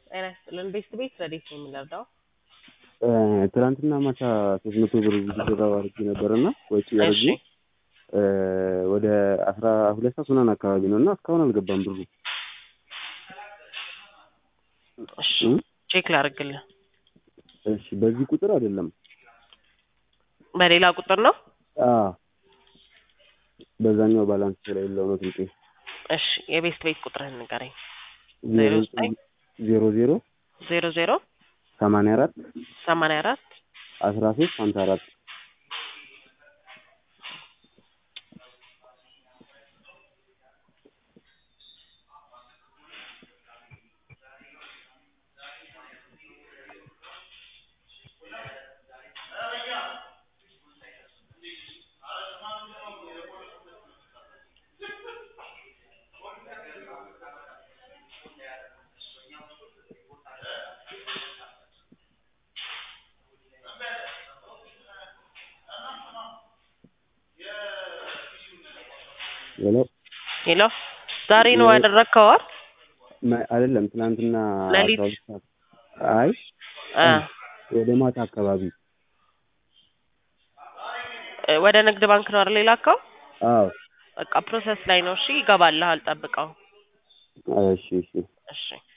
ጤና ይስጥልን ቤት ቤት ረዴት ነው የምንረዳው? ትናንትና ማታ ሶስት መቶ ብር ብድር አድርጌ ነበር እና ወጪ አድርጌ እሺ ወደ አስራ ሁለት ሰዓት ምናምን አካባቢ ነው እና እስካሁን አልገባም ብሩ። እሺ እ? ቼክ ላድርግልህ። እሺ በዚህ ቁጥር አይደለም። በሌላ ቁጥር ነው? አዎ በዛኛው ባላንስ ስለሌለው ነው ስልኬ። እሺ የቤት ቤት ቁጥርህን ንገረኝ። ዜሮ ዜሮ ዘጠኝ ዜሮ ዜሮ ዜሮ ዜሮ ሰማንያ አራት ሰማንያ አራት አስራ ሶስት ሀምሳ አራት ሄሎ ሄሎ ዛሬ ነው ያደረግከው አይደል? ማ- አይደለም ትናንትና ሌሊት? አስራ ሁለት ሰዓት አይ አ ወደ ማታ አካባቢ እ ወደ ንግድ ባንክ ነው አይደል የላከው? አዎ በቃ ፕሮሰስ ላይ ነው። እሺ ይገባልሃል፣ ጠብቀው። እሺ እሺ እሺ